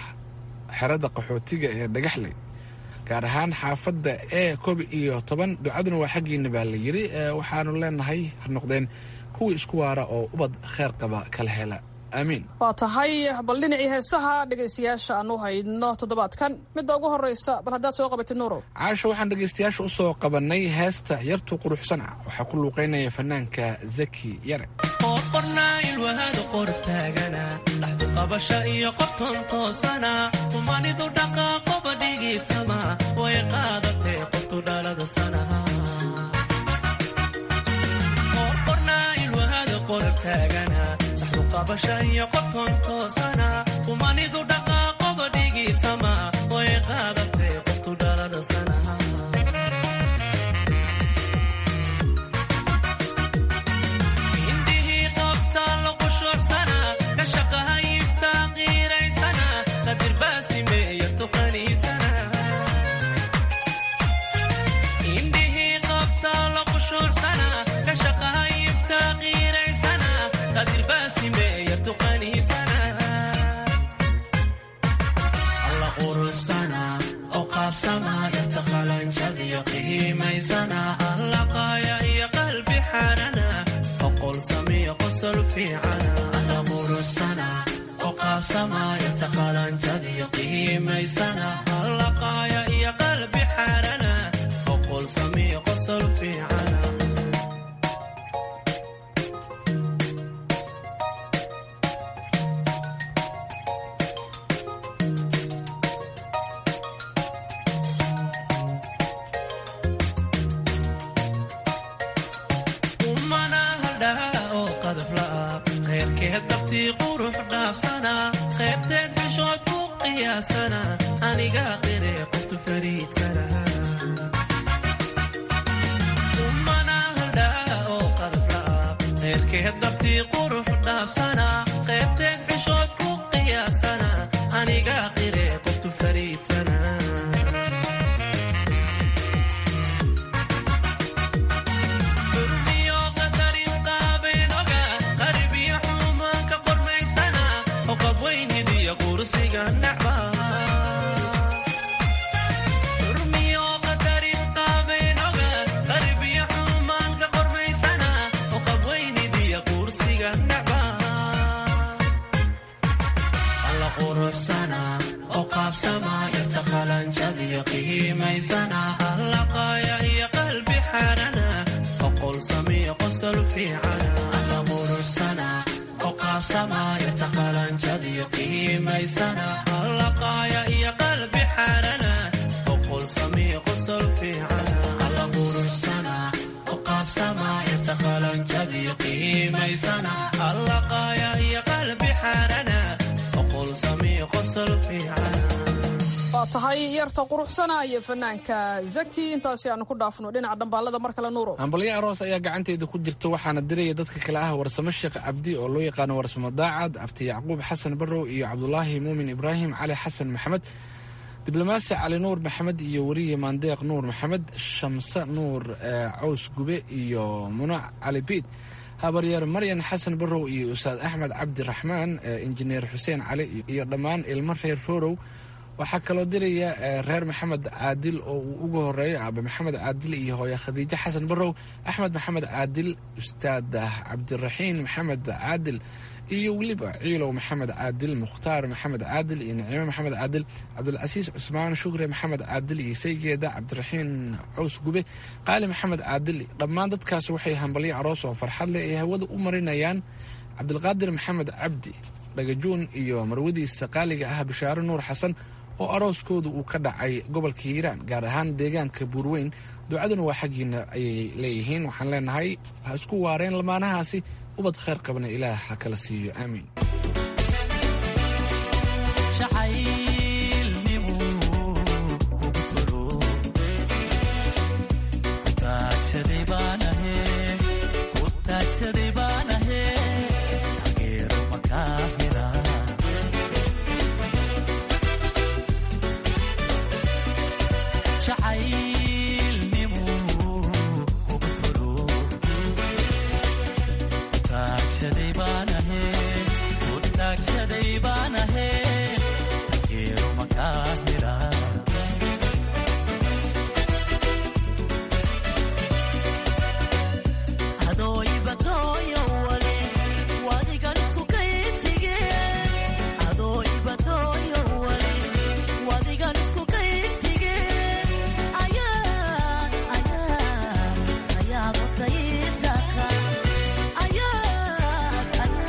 xerada qaxootiga ee dhagaxley gaar ahaan xaafadda ee koob iyo toban ducaduna waa xaggiina baa la yiri waxaanu leenahay ha noqdeen kuwii isku waara oo ubad kheer qaba kala hela aamiin waa tahay bal dhinacii heesaha dhegaystayaasha aan u hayno toddobaadkan midda ugu horreysa bal haddaad soo qabatid nuurow caasho waxaan dhegaystayaasha u soo qabannay heesta yartu quruxsan ah waxaa ku luuqaynaya fanaanka zaki yare qornailwahada qortaagana dhaxdu qabasha iyo qobton toosana umanidu dhaqaaqoba dhigiidsama way qaadatee qoftu dhalada sanaha qornailwahada qortaagana dhaxdu qabasha iyo qobton toosana umanidu dhaqaaqoba dhigiidsama way qaadatee qoftu dhalada sanaha allaqaaya iyo qalbi xaarana oqol samiyo qosol fiicana alla quruxsana oo qaabsamaya taqalanjadiyo qiimaysana allaqaaya iyo qalbi xaarana oqol samiyo qosol fiicana qaybteed xishood ku qiyaasana aniga qire qoftu fariidsana umana haldhaa oo qadafla'a qayrkeed dabtii qurux dhaafsana qaybteed xishood ku qiyaasana aniga qire qoftu fariidsana samiyo qosol fiicana alla quruxsana oo qaabsamaya taqalanjadiyo qiimaysana allaqaaya iyo qalbi xaarana oqol samiyo qosol fiicana alla quruxsana oo qaabsamaya taqalanjadiyo qiimaysana allaqaaya iyo qalbi xaarana oqol samiyo qosol fiicana waa tahay yarta quruxsana iyo fanaanka zaki intaasi aanu ku dhaafno dhinaca dhambaalada mar kale nuuro hambalyo aroos ayaa gacanteeda ku jirta waxaana diraya dadka kale ah warsamo sheekh cabdi oo loo yaqaano warsamo daacad abti yacquub xasan barrow iyo cabdulaahi muumin ibraahim cali xasan maxamed diblomaasi cali nuur maxamed iyo weriye maandeeq nuur maxamed shamse nuur caws gube iyo muno cali biid habaryeer maryan xasan barrow iyo ustaad axmed cabdiraxmaan injineer xuseen cali iyo dhammaan ilmo reer roorow waxaa kaloo diraya reer maxamed caadil oo uu ugu horeeyo aabe maxamed caadil iyo hooye khadiijo xasan barrow axmed maxamed caadil ustaad cabdiraxiin maxamed caadil iyo weliba ciilow maxamed caadil mukhtaar maxamed caadil iyo naciime maxamed caadil cabdulcasiis cusmaan shukre maxamed caadil iyo saygeeda cabdiraxiin caws gube qaali maxamed caadil dhammaan dadkaas waxay hambalyo aroos oo farxad leh ay hawada u marinayaan cabdilqaadir maxamed cabdi dhagajuun iyo marwadiisa qaaliga ah bishaaro nuur xasan oo arooskooda uu ka dhacay gobolka hiiraan gaar ahaan deegaanka buurweyn ducaduna waa xaggiina ayay leeyihiin waxaan leenahay ha isku waareen lamaanahaasi ubad khayr qabna ilaah ha kala siiyo aamiin Yeah.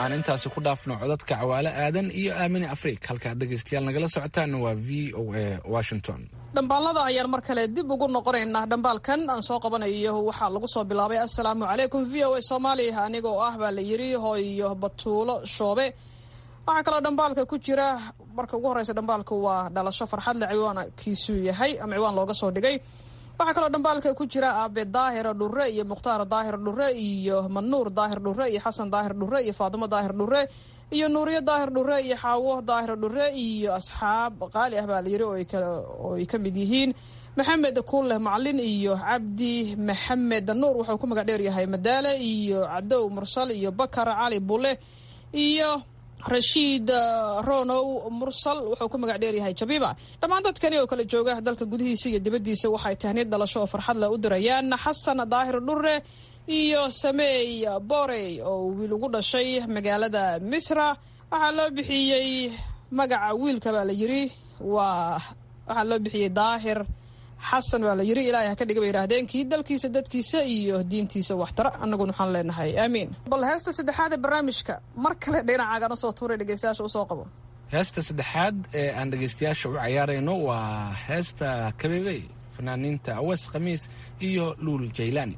aan intaasi ku dhaafno codadka cawaale aadan iyo aamine afriik halkaad dhegaystayaal nagala socotaan waa v o a washington dhambaalada ayaan mar kale dib ugu noqonaynaa dhambaalkan aan soo qabanayo waxaa lagu soo bilaabay assalaamu calaykum v o a soomaaliya anigoo ah baa la yiri hooyo batuulo shoobe waxaa kaloo dhambaalka ku jira marka ugu horeysa dhambaalka waa dhalasho farxadle ciwaankiisuu yahay ama ciwaan looga soo dhigay waxaa kaloo dhambaalka ku jira aabe daahira dhure iyo mukhtaar daahir dhure iyo manuur daahir dhure iyo xasan daahir dhure iyo faatimo daahir dhure iyo nuuriyo daahir dhure iyo xaawo daahir dhure iyo asxaab qaali ah baa la yiri oo ay ka mid yihiin maxamed kuuleh macalin iyo cabdi maxamed nuur wuxuu ku magac dheeryahay madaale iyo cadow mursal iyo bakar cali bule iyo rashiid ronow mursal wuxuu ku magac dheeryahay jabiba dhammaan dadkani oo kala jooga dalka gudihiisa iyo dibaddiisa waxay tahniid dhalasho oo farxad leh u dirayaan xasan daahir dhure iyo sameey borey oo wiil ugu dhashay magaalada misra waxaa loo bixiyey magaca wiilka baa la yiri waa waxaa loo bixiyey daahir xasan baa la yiri ilaahay ha ka dhiga bay yidhaahdeen kii dalkiisa dadkiisa iyo diintiisa waxtara annaguna waxaan leenahay aamiin bal heesta saddexaad ee barnaamijka mar kale dhinacaagan usoo tuuray dhegeystayaasha usoo qabo heesta saddexaad ee aan dhegaystayaasha u cayaarayno waa heesta kabeebey fanaaniinta awees khamiis iyo luul jaylaani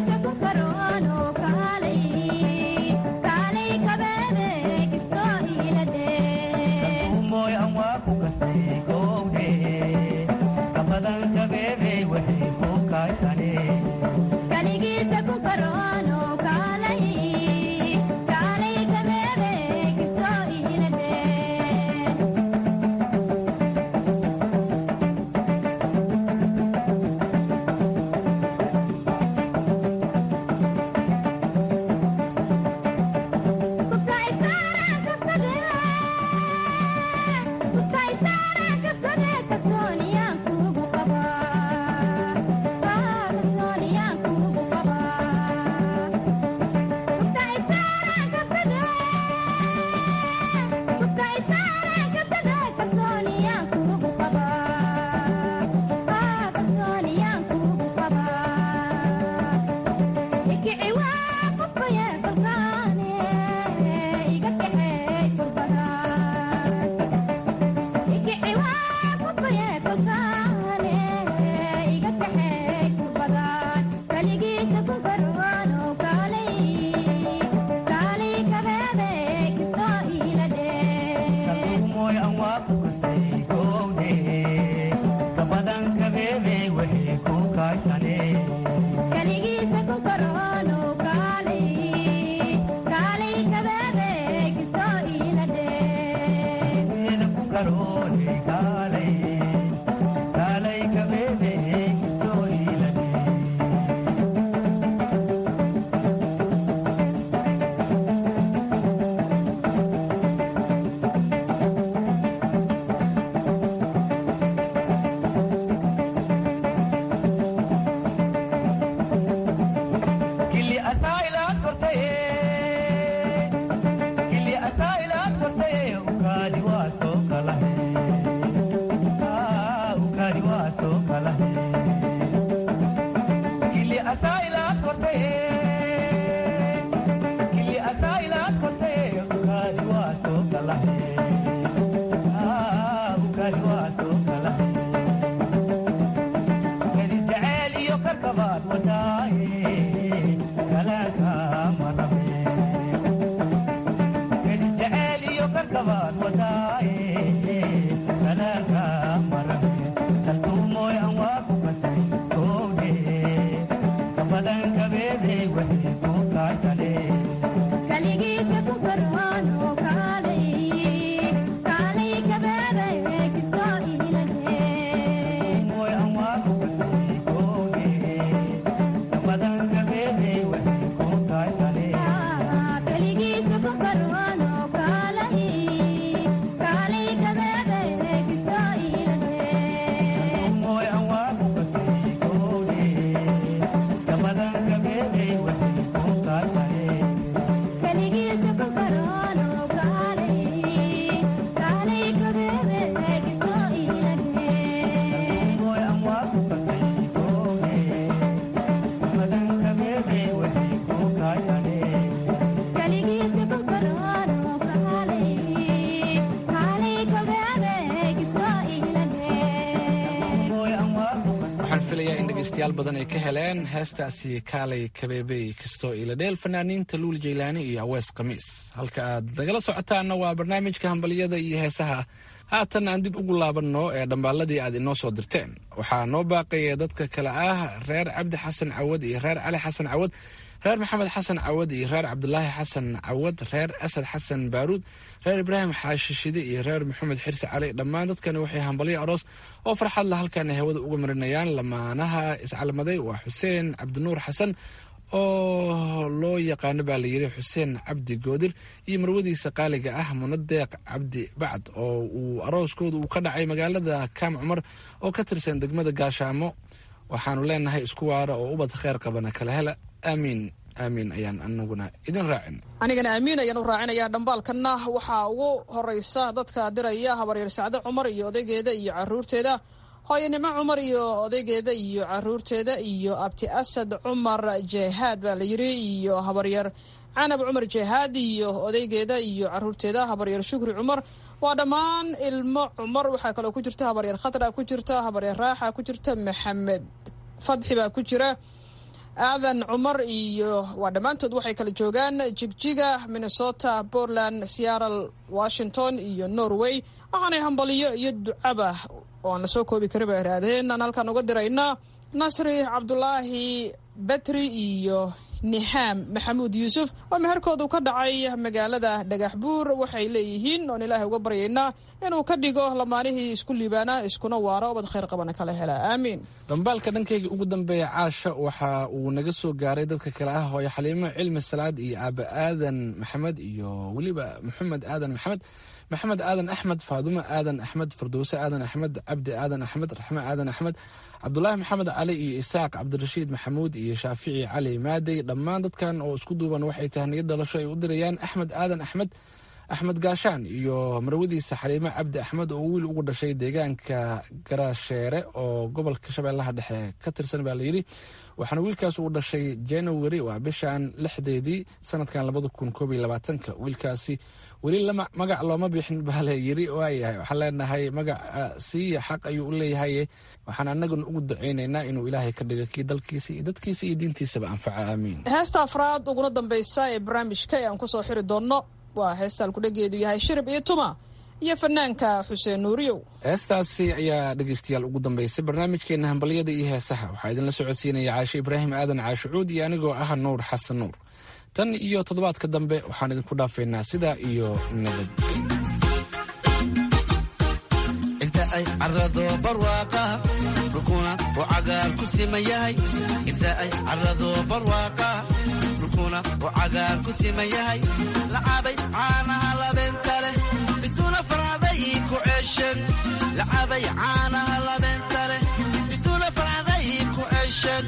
Kaligiisa ku karoon oo kaalay kaalay kabeebe kisto dhegeystayaal badan ay ka heleen heestaasi kaalay kabeebey kastoo iladheel fanaaniinta luul jaylaani iyo awees khamiis halka aad nagala socotaanna waa barnaamijka hambalyada iyo heesaha haatan aan dib ugu laabanno ee dhambaaladii aad inoo soo dirteen waxaa noo baaqaya dadka kale ah reer cabdi xasan cawad iyo reer cali xasan cawad reer maxamed xasan cawad iyo reer cabdulaahi xasan cawad reer asad xasan baaruud reer ibraahim xaashishide iyo reer maxamed xirsi cali dhammaan dadkani waxay hambalyo aroos oo farxad la halkan hawada uga marinayaan lamaanaha iscalmaday waa xuseen cabdinuur xasan oo loo yaqaano baa layidhi xuseen cabdi goodir iyo marwadiisa qaaliga ah munadeeq cabdi bacd oo uu arooskooda uu ka dhacay magaalada kaam cumar oo ka tirsan degmada gaashaamo waxaanu leenahay isku waara oo ubad kheyr qabana kala hela aamiin aamiin ayaan anaguna idin raacin anigana aamiin ayaan u raacinayaa dhambaalkanna waxaa ugu horeysa dadka diraya habaryar sacde cumar iyo odaygeeda iyo caruurteeda hooyanimo cumar iyo odaygeeda iyo caruurteeda iyo abti asad cumar jehaad baa la yiri iyo habaryar canab cumar jehaad iyo odaygeeda iyo caruurteeda habaryar shukri cumar waa dhammaan ilmo cumar waxaa kaloo ku jirta habaryar khatra ku jirta habaryar raaxa ku jirta maxamed fadxi baa ku jira aadan cumar iyo waa dhammaantood waxay kala joogaan jigjiga minnesota portland seattle washington iyo norway waxaanay hambaliyo iyo ducaba oo aan lasoo koobi karin ba iraadeen aan halkaan uga diraynaa nasri cabdulaahi betri iyo nihaam maxamuud yuusuf oo meherkoodu ka dhacay magaalada dhagax buur waxay leeyihiin oon ilaahay uga baryaynaa inuu ka dhigo lamaanihii isku liibaana iskuna waaro obad khayr qabana kala hela aamiin dhambaalka dhankayga ugu dambeeya caasha waxa uu naga soo gaaray dadka kale ah hooyo xaliimo cilmi salaad iyo aaba aadan maxamed iyo weliba maxamed aadan maxamed maxamed aadan axmed faadumo aadan axmed fardowse aadan axmed cabdi aadan axmed raxme aadan axmed cabdulaahi maxamed cali iyo isaaq cabdirashiid maxamuud iyo shaafici cali maadey dhammaan dadkan oo isku duuban waxay tahniyad dhalasho ay u dirayaan axmed aadan axmed axmed gaashaan iyo marwadiisa xaliimo cabdi axmed oo wiil ugu dhashay deegaanka garaasheere oo gobolka shabeellaha dhexe ka tirsan baa layidhi waxaana wiilkaas uu dhashay january waa bishan lixdeedii sanadkan labada kun koob iyo labaatanka wiilkaasi weli magac looma bixin baa layidhi waayahay waxaan leenahay magaca siiya xaq ayuu u leeyahay waxaan anaguna ugu ducaynaynaa inuu ilaahay ka dhigo kii dalkiisa iyo dadkiisa iyo diintiisaba anfaca aamiin heesta afraad uguna dambaysa ee barnaamijka ee aan kusoo xiri doonno waa heesta alkudhageedu yahay shirib iyo tuma iyo fanaanka xuseen nuuriyow heestaasi ayaa dhegeystayaal ugu dambeysay barnaamijkeena hambalyada iyo heesaha waxaa idinla socodsiinaya caashe ibraahim aadan caashucuud iyo anigoo ah nuur xasan nuur tan iyo toddobaadka dambe waxaan idinku dhaafaynaa sidaa iyo nabadgelyo inta ay carado barwaaqa dhulkuna uu cagaar ku siman yahay inta ay carado barwaaqa dhulkuna uu cagaar ku siman yahay lacabay caanaha labeenta leh biduna farcaday ku ceesheen lacabay caanaha labeenta leh biduna farcaday ku ceesheen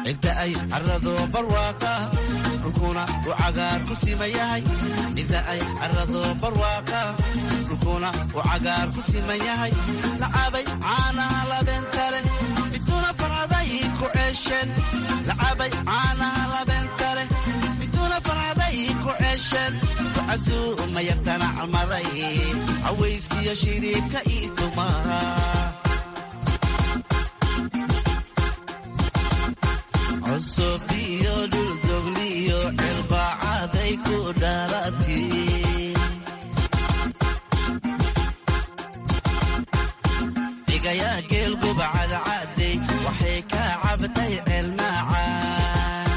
cidda ay carrado barwaaqa dhulkuna uu cagaar ku siman yahay cidda ay carrado barwaaqa dhulkuna uu cagaar ku siman yahay lacabay caanaha labeenta leh miduna farcaday ku ceesheen lacabay caanaha labeenta leh miduna farcaday ku ceesheen ducasuu ma yartana calmaday cawayskiyo shiriibka ii tumaa cusub iyo dhuldogliyo cilbaacaday ku dhalati dhigayaa geelguba cadcaaday waxay ka cabtay ceelmaacaan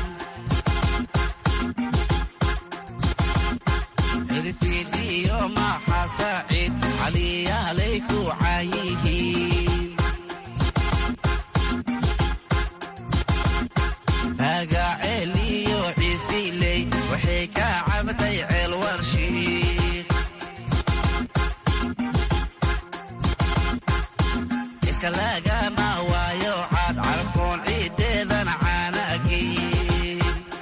cirfidiyo maaxa saacid caliyaalay ku caayihiin magaceel iyo ciisiley waxay ka cabtay ceel warshiik inka lagama waayo caad carfoon ciideedan caanagiin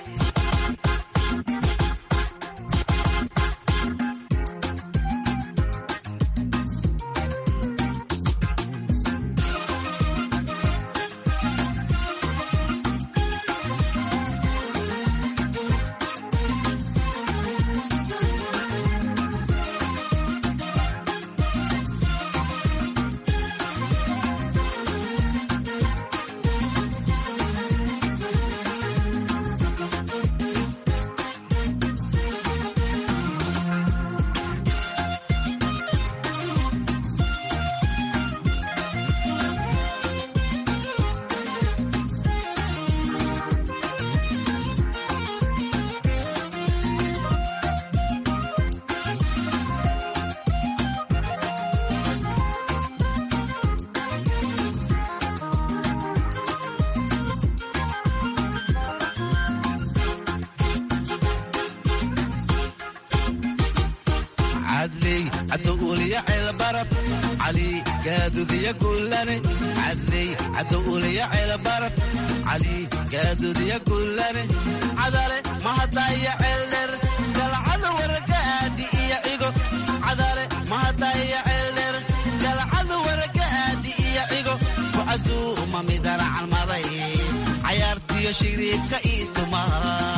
cadley cadowuliya ceelbaraf cali gaadudiya guulane cadley cadowuliya ceelbaraf cali gaadudiya guulane cadale mahadaya ceeldher galcada waragaadi iyo cigo cadale mahadaya ceeldher galcada waragaadi iyo cigo kucasuuma midana calmaday cayaartiyo shiriibka ii tumaa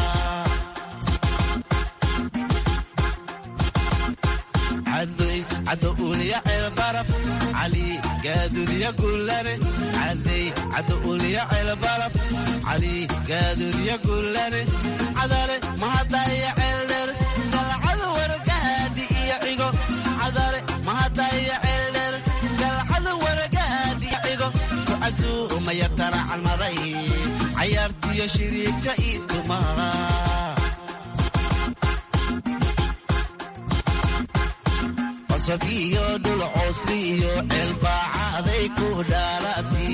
cadouliya ceelbaraf cali gaadudiya guulane cadey cadouliya ceelbaraf cali gaadudiya guulane cadale mahadaya ceeldher galcada waragaadi iyo cigo cadale mahadaya ceeldher galcada waragaadi iyo cigo kucasuuma yartana calmaday cayaartiyo shiriibka ii tumaa iyo dhul coosli iyo ceelbaacaday ku dhaalati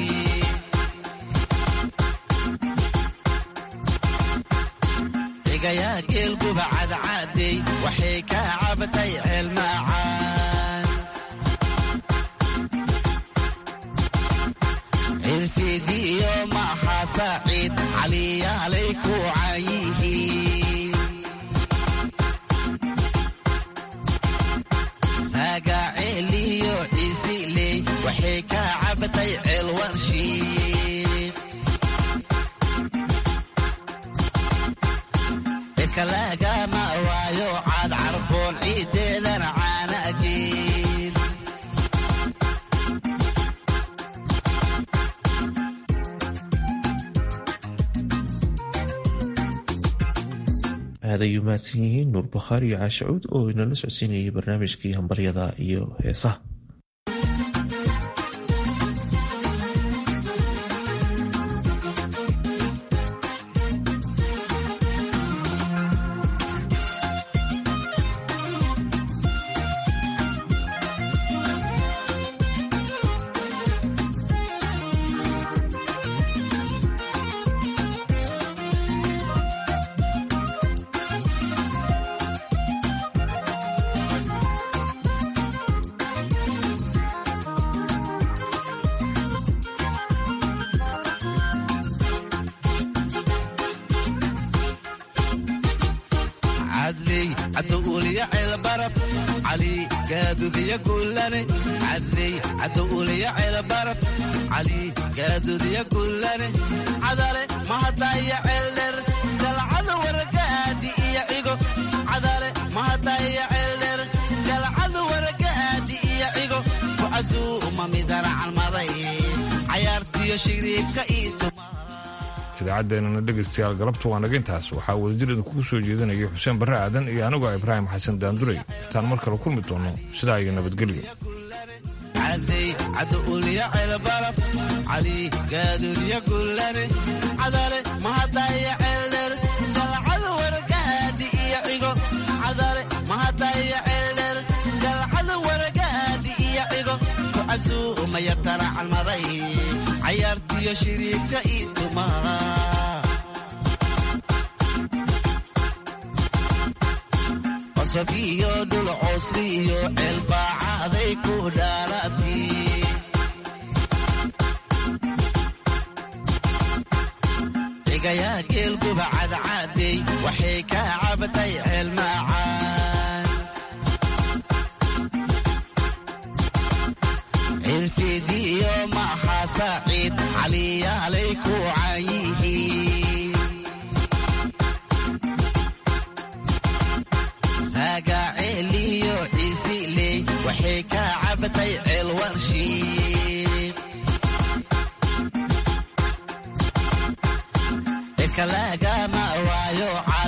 dhigayaa geelguba cadcaadey waxay ka cabtay ceelmaacaan cirfidiyo maaha saaciid caliyaalay ku caayihiin magaceeliyo ciisiley waxay ka cabtay ceel warshiik dhirka lagama waayo caad carfoon ciideedan caanagiin aad ay u mahadsan yihiin nuur bakhaari iyo caashacuud oo inala socodsiinayay barnaamijkii hambalyada iyo heesaha cali gaadudiya guulane cadey cadowuliya ceelbaraf cali gaadudiya guulane cadale mahadaya ceeldher galcada waragaadi iyo cigo cadale mahadaya ceeldher galcada waragaadi iyo cigo kucasuuma midana calmaday cayaartiyo shiriibka iitu idaacaddeenana dhegaystayaal galabta waa naga intaas waxaa wadajir idinkugu soo jeedinaya xuseen barre aadan iyo anigoo ibraahim xasan daandurey intaan mar kale kulmi doono sidaa iyo nabadgelyo cadey cadowuliya ceelbaraf cali gaadudiya guulane cadale mahadaya ceeldher galcada waragaadi iyo cigo cadale mahadaya ceeldher galcada waragaadi iyo cigo kucasuuma yartana calmaday cayaartiyo shiriibka iitumaa cosab iyo dhul coosli iyo ceelbaacaday ku dhaalati cigayaa geelguba cadcaadey waxay ka cabatay ceelmaacaan cirfidiyo maaha saaciid caliyaalay ku caayihiin raagaceeliyo ciisiley waxay ka cabatay ceel warshiiq ekalagama waayo